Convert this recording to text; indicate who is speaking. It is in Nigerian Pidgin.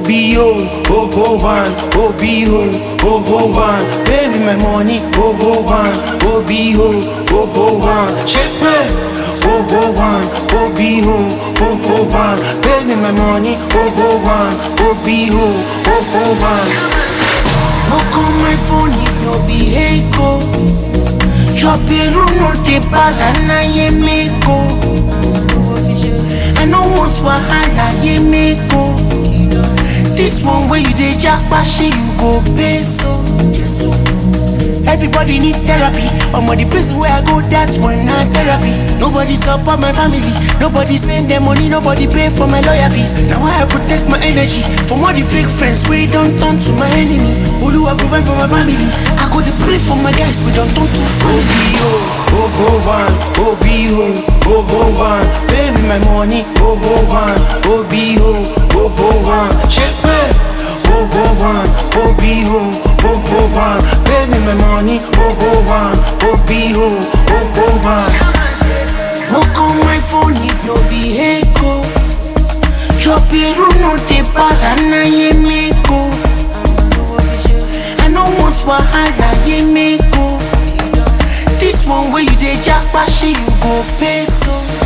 Speaker 1: OBO, oh one, OBO, oh one. Pay me my money, oh one, OBO, oh one. Check me, oh one, OBO, oh one. Pay me my money, oh one, OBO, oh one.
Speaker 2: Look on my phone if no be Echo. Drop a room no de na ye meko. I no want wahala ye meko. This one where you dey japa shey you go pay so. Everybody need therapy. I'm the prison where I go, that's one not therapy. Nobody support my family. Nobody send them money. Nobody pay for my lawyer fees. Now I protect my energy from all the fake friends. We don't turn to my enemy. Who do I provide for my family? I go to pray for my guys. We don't turn to family.
Speaker 1: OBO, oh one, OBO, oh one. Pay me my money, oh one, OBO, oh one. Check me, oh one, OBO, oh one. Pay me my money, oh one, OBO, oh one.
Speaker 2: Look on my phone if no be Echo. Drop a room no de na ye meko. I no want wahala ye meko. This one where you dey japa shey you go pay so.